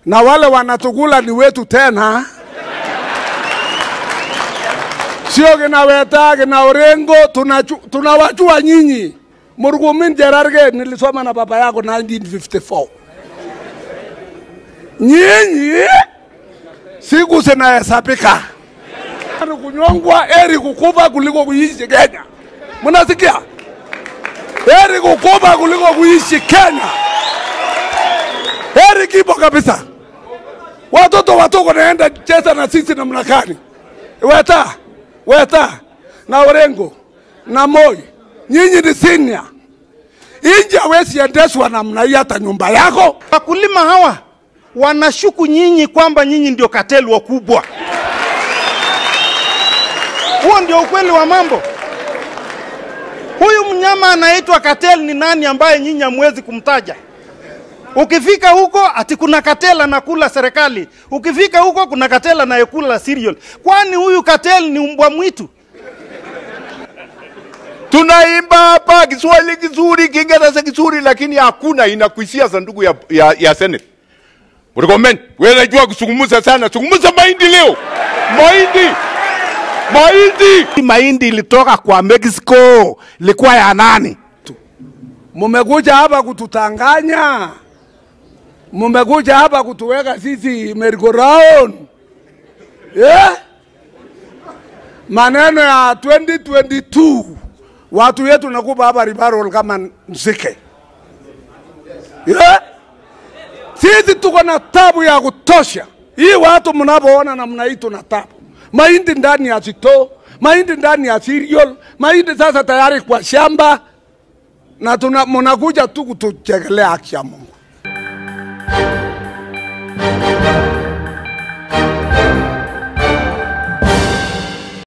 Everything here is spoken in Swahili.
na wale wanatukula ni wetu tena, sio kina Weta kina Orengo, tunaju- tunawajua nyinyi. Murkomen Cherargei nilisoma na baba yako 1954. Nyinyi siku zinahesabika, ni kunyongwa, heri kukufa kuliko kuishi Kenya. Mnasikia? Heri kukufa kuliko kuishi Kenya. Heri kipo kabisa. Watoto watoko naenda cheza na sisi namna gani? Weta, Weta na Orengo na Moi, nyinyi ni senior. Inji hawezi endeshwa namna hii hata nyumba yako. Wakulima hawa wanashuku nyinyi kwamba nyinyi ndio kateli wakubwa. Huo ndio ukweli wa mambo. Huyu mnyama anaitwa kateli ni nani ambaye nyinyi hamwezi kumtaja? Ukifika huko ati kuna katela anakula serikali, ukifika huko kuna katela anayekula cereal. Kwani huyu kateli ni mbwa mwitu? tunaimba hapa Kiswahili kizuri, Kiingereza kizuri, lakini hakuna inakuishia sanduku ya, ya, ya Senate. Murkomen, wewe unajua kuzungumza sana, zungumza mahindi leo. Mahindi, mahindi. mahindi ilitoka kwa Mexico, ilikuwa ya nani? Mumekuja hapa kututanganya, mumekuja hapa kutuweka sisi merry-go-round yeah? Maneno ya 2022 watu yetu nakupa hapa ribarol kama nzike yeah? Sisi tuko na tabu ya kutosha. Hii watu mnapoona namna hii tuna tabu, mahindi ndani ya sito, mahindi ndani ya cereal, mahindi sasa tayari kwa shamba na tuna mnakuja tu kutuchekelea haki ya Mungu.